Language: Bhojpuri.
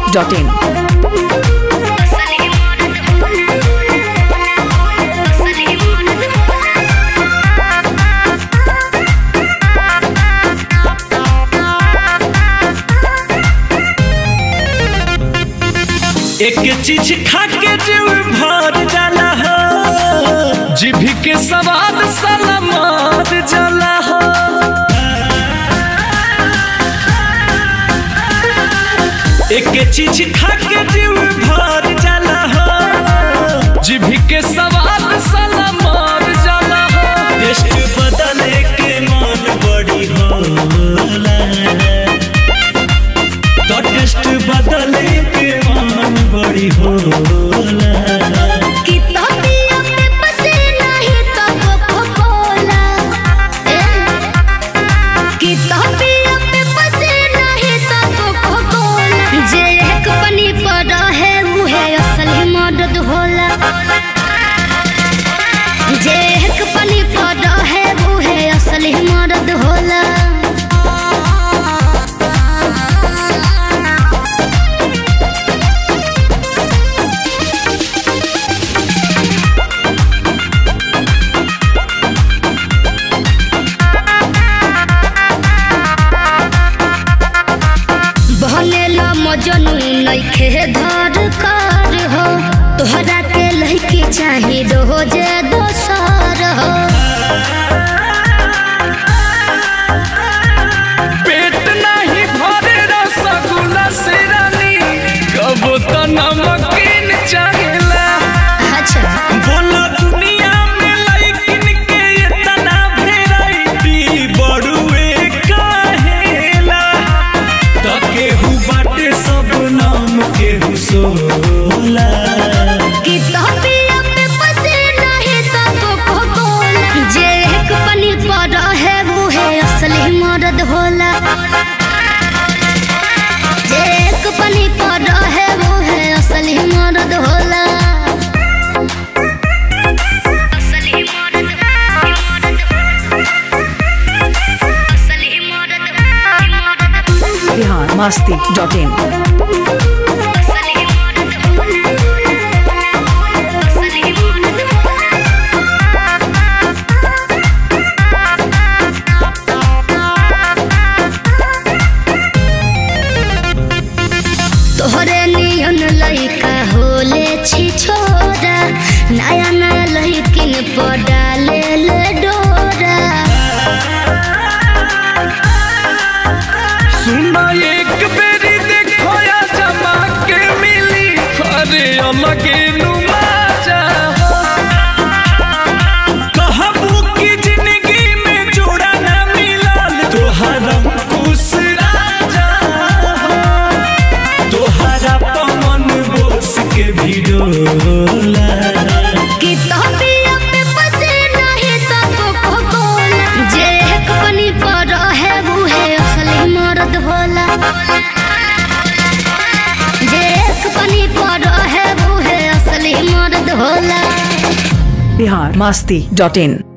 masti.in. एक चीज खा के जीव भर जाला हो जीभी के सवाद साला मार जाला हो एक चीज खा के जीव भर जाला हो जीभी के सवाद साला मार जाला हो टेस्ट बदले के मन बड़ी होला तो टेस्ट बदले के मन बड़ी होला मदद होला जे एक पनी पर है वो है असली मदद होला बहनेला मजनू नइखे धर कर हो तोहरा के लइके चाही रोजे दोसर हो पेट नहीं भरे रसगुल्ला से रानी कबो तो नमकीन चाहेला अच्छा बोला दुनिया में लइकिन के इतना वैरायटी बड़ुए काहेला तो केहू बाटे सब नाम केहू सोला कि तोपिया पे पसे नहीं तो कोको कोला जे एक पनी पर है वो है असली मर्द होला जे एक पनी पर है वो है असली मर्द होला असली मर्द असली मर्द Bihar masti.in. असली तोहरे नियन लइका होले छी छोरा नया नया लइकिन पर डाले ले डोरा सुना एक बेरी देखो या जमा के मिली अरे अलगे नुमा जा कहबू की जिंदगी में जोड़ा ना मिलल तोहरा खुश राजा तोहरा पवन बोस के भी डोला कि तोपिया पे पसे नहीं तो कोको कोला जे एक पनी पर है वो है असली मर्द होला जे एक पनी पर है वो है असली मर्द होला Bihar masti.in.